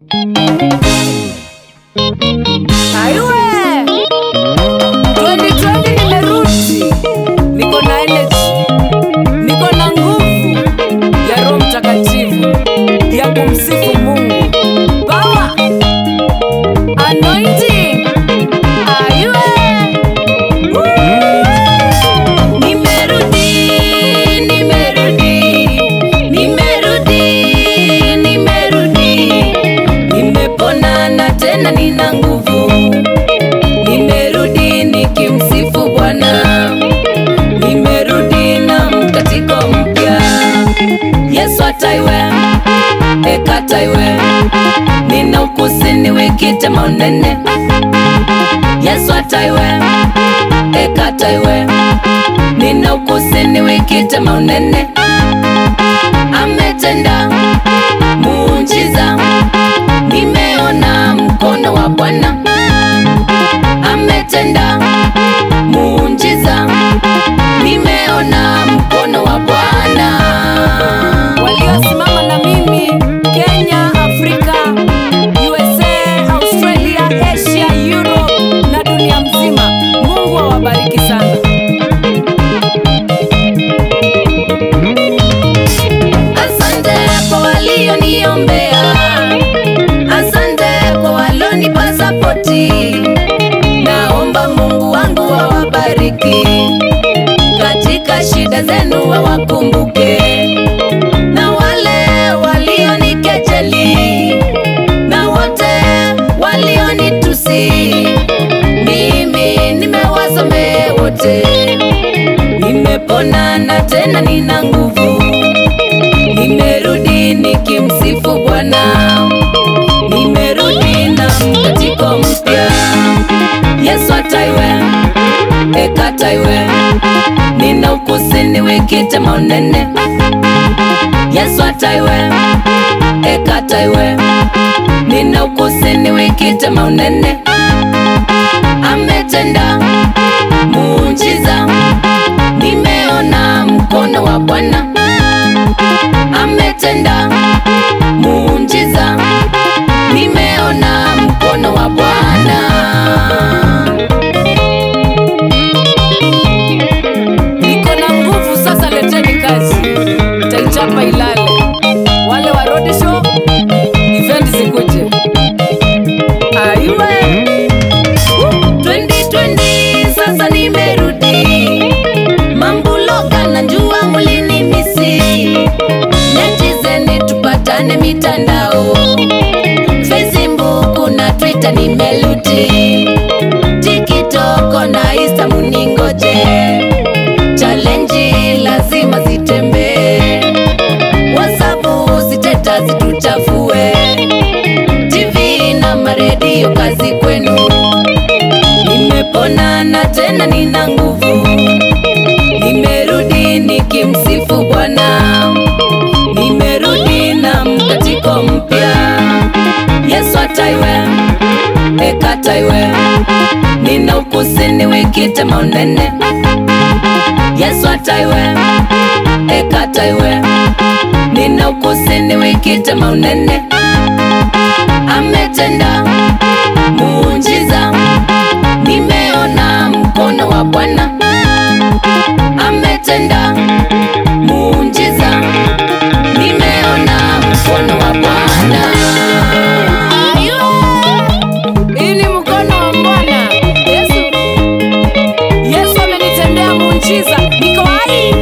Ayue 2020 nimerudi, niko na energy, niko na nguvu ya Roho Mtakatifu ya kumsifu Mungu. Power, anointing, ayue Nimerudi, nimerudi, nimerudi, nimerudi, nimepona na tena nina nguvu. Nimerudi nikimsifu Bwana, nimerudi na mkatiko mpya. Yesu ataiwe ekataiwe, nina ukusini wikite maunene. Yesu ataiwe ekataiwe nina ukusini wikite maunene ametenda muujiza nimeona mkono wa bwana ametenda muujiza nimeona mkono wa bwana waliosimama na mimi kenya afrika usa australia asia europe na dunia mzima mungu awabariki sana Asante kwa walioniombea, asante kwa walonipa sapoti. Naomba Mungu wangu awabariki katika shida zenu, wawakumbuke na wale walionikejeli na wote walionitusi, mimi nimewasamehe wote, nimepona na tena nina nguvu nimerudi nikimsifu Bwana, nimerudi na mkatiko mpya. Yesu ataiwe ekataiwe, nina ukusini wikite maunene. Yesu ataiwe ekataiwe, nina ukusini wikite maunene. Ametenda muujiza, nimeona mkono wa Bwana ametenda muujiza, nimeona mkono wa Bwana. Niko na nguvu sasa, leteni kazi, taichapa ilale. Wale wa road show event zikuje. Aiwe 2020 sasa nimerudi, mambuloga na njua mulini misi netizeni tupatane mitandao facebook na twitter nimeluti tikitoko na insta muningoje chalenji lazima zitembee wasapu ziteta zituchafue tv na maredio kazi kwenu nimepona na tena nina nguvu nimerudi nikimsifu bwana nimerudi na mkatiko mpya yesu ataiwe ekataiwe nina ukusini wikite maunene yesu ataiwe ekataiwe nina ukusini wikite maunene ametenda muujiza nimeona mkono wa bwana ametenda muujiza nimeona mkono wa bwana hii ni mkono wa bwana yesu yesu amenitendea muujiza niko hai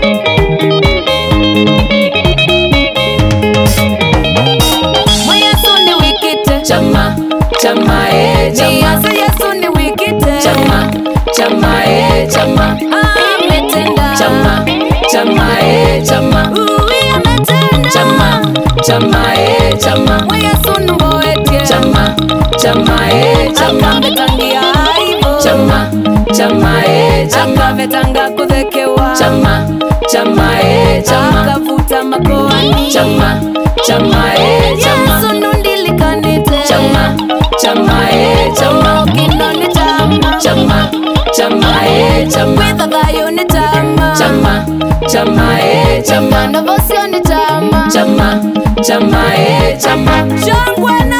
Yesu ni wikite chama chama e chama Yesu Yesu ni wikite chama chama e chama ametenda chama chama e chama uwi ametenda chama chama e chama Yesu ngoetie chama chama e chama ametangia aibu chama chama e chama ametanga kuthekewa chama chama e chama akavuta makoani chama chama e chama Yesu nundilikanite chama chama e chama kinoni chama chama chama e chama kwitha thayo ni chama chama chama e chama na vosio ni chama chama chama e chama shangwe na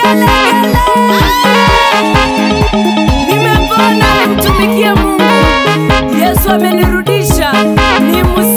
vigelegele. Nimepona, nimtumikie Mungu. Yesu amenirudisha, ni